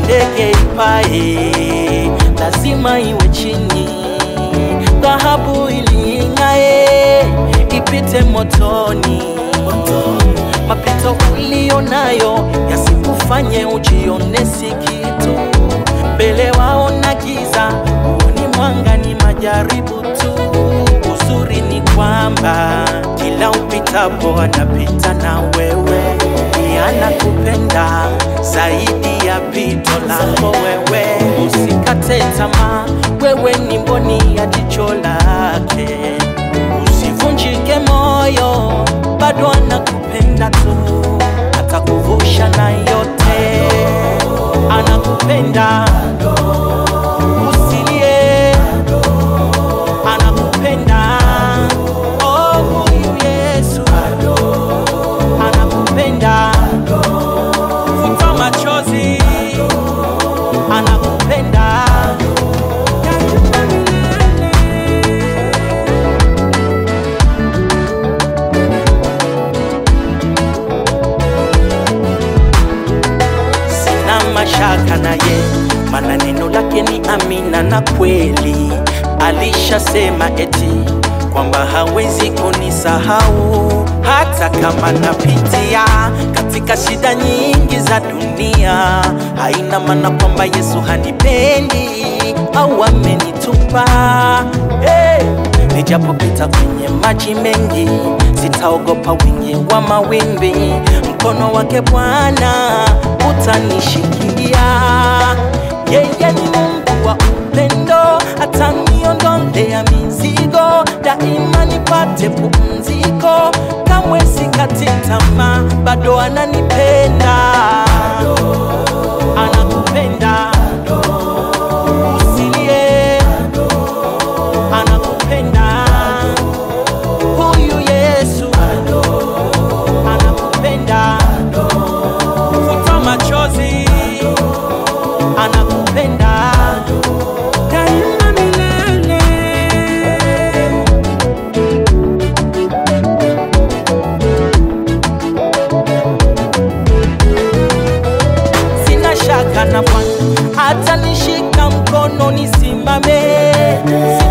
ndege ipae lazima iwe chini, dhahabu iling'ae ipite motoni. Mapito ulio nayo yasikufanye ujione si kitu, mbele waona giza, huoni mwanga, ni majaribu tu. Uzuri ni kwamba kila upitapo anapita na wewe, ni anakupenda zaidi ya pito lako wewe. Usikate tamaa, wewe ni mboni ya jicho lake. Usivunjike moyo, bado anakupenda tu, atakuvusha na yote, anakupenda. Usilie, anakupenda. Oh, huyu Yesu anakupenda. Futa machozi, anakupenda. Sina mashaka naye, maana neno lake ni amina na kweli. Alishasema eti kwamba hawezi kunisahau hata kama napitia katika shida nyingi za dunia. Haina maana kwamba Yesu hanipendi au amenitupa. Hey! Nijapopita kwenye maji mengi, sitaogopa wingi wa mawimbi. Mkono wake Bwana utanishikilia. Yeye ni Mungu wa upendo, ataniondolea mizigo, daima nipate pumziko. Kamwe sikati tamaa, bado ananipenda, anakupenda. Usilie, anakupenda. Huyu Yesu anakupenda. Futa machozi, anakupenda daima milele. Sina shaka na Bwana atanishika mkono nisimame.